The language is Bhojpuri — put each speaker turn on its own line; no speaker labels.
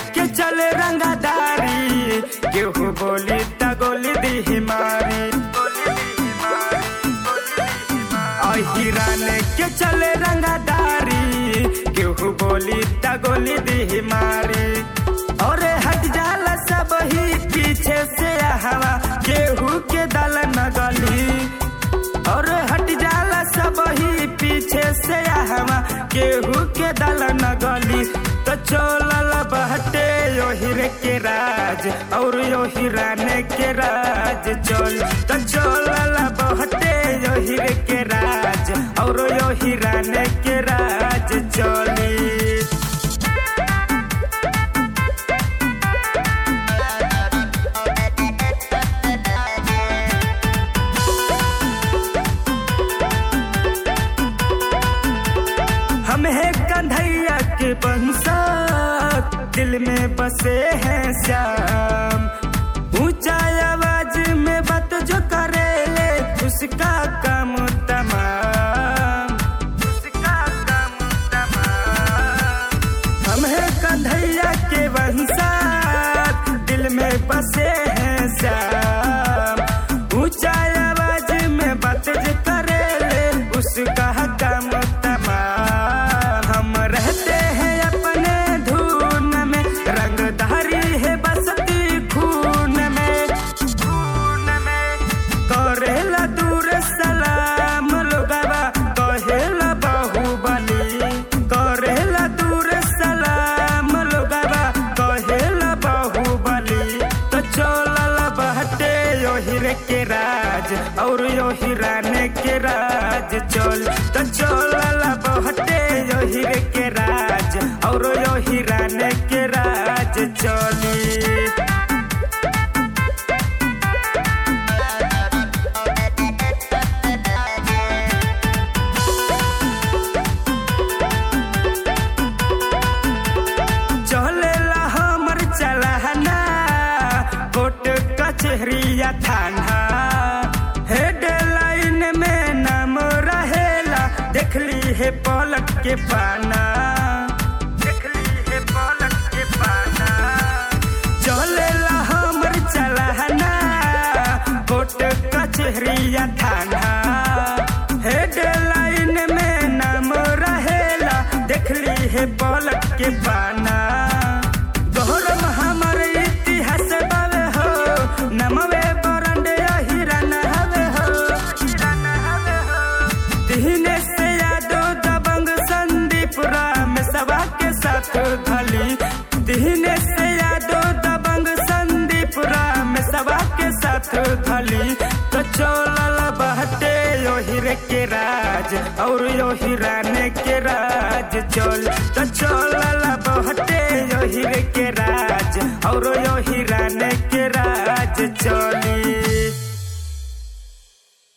के चले रंगादारी केहू बोली त गोली दी मारी अहिरान के चले रंगादारी केहू बोली त गोली दी मारी और हट जाला सब ही पीछे से हवा केहू के दल न गली और हट जाला सब ही पीछे से हवा केहू के दल न गली तो चोलल बहटे यो हिरे के राज और यो हिराने के राज चोल तो चोलल बहटे यो हिरे के राज और यो हिराने के राज चोली हम है कन्हैया के बंसा दिल में बसे हैं श्याम ऊंचा आवाज में बात जो करेले उसका काम तमाम उसका काम तमाम हम है कन्हैया के वंशा दिल में बसे हैं श्याम ऊंचा आवाज में बात जो करेले उसका काम तमाम हम रहते हैं अपने धुन में रंगधारी है बसती खून में खून में करेला दूर सलाम लोगवा कहेला बाहुबली करेला दूर सलाम लोगवा कहेला बाहुबली तो चलल बहटे यो हिरे के राज और यो हिराने के राज चल तो चलल बहटे यो हिरे के राज और यो हिराने के राज चली चलेला हमर चलहना कोट कचहरिया थाना हेडलाइन में नाम रहेला देखली है पलट के पाना देखली है पलट के पाना चलेला हमर चलहना कोट कचहरिया थाना हेडलाइन में नाम रहेला देखली है पलट के पाना गौरव हमर इतिहास बावे हो नमवे बरंड हिरन हवे हो हिरन हवे हो दिने से यादो दबंग संदीप राम सभा के साथ धली दिने से यादो दबंग संदीप राम सभा के साथ धली तो चोलल बहटे यो हिरे के राज और यो हिराने के राज चल तो चोलल बहटे यो हिरे के राज और यो हिराने के राज चली